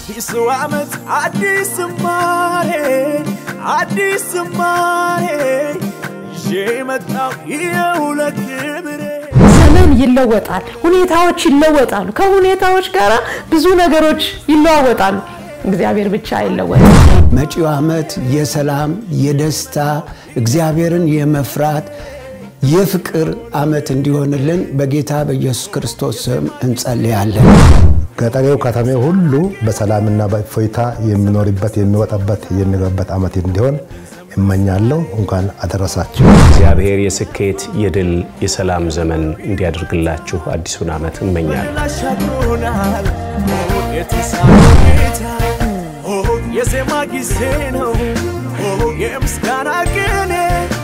አዲሱ ዓመት አዲስ ዝማሬ አዲስ ዝማሬ ይዤ መጣሁ ይኸው ለክብሬ ዘመን ይለወጣል፣ ሁኔታዎች ይለወጣሉ። ከሁኔታዎች ጋር ብዙ ነገሮች ይለዋወጣሉ። እግዚአብሔር ብቻ አይለወጥም። መጪው ዓመት የሰላም የደስታ እግዚአብሔርን የመፍራት የፍቅር ዓመት እንዲሆንልን በጌታ በኢየሱስ ክርስቶስ ስም እንጸልያለን። ገጠሬው ከተሜው ሁሉ በሰላምና በእፎይታ የሚኖርበት የሚወጣበት የሚገባበት ዓመት እንዲሆን እመኛለሁ። እንኳን አደረሳችሁ። እግዚአብሔር የስኬት የድል የሰላም ዘመን እንዲያደርግላችሁ አዲሱን ዓመት እመኛለሁ። አሻግሮናል የተሳለ ጌታ ኦ፣ የዜማ ጊዜ ነው ኦ፣ የምስጋና ቅኔ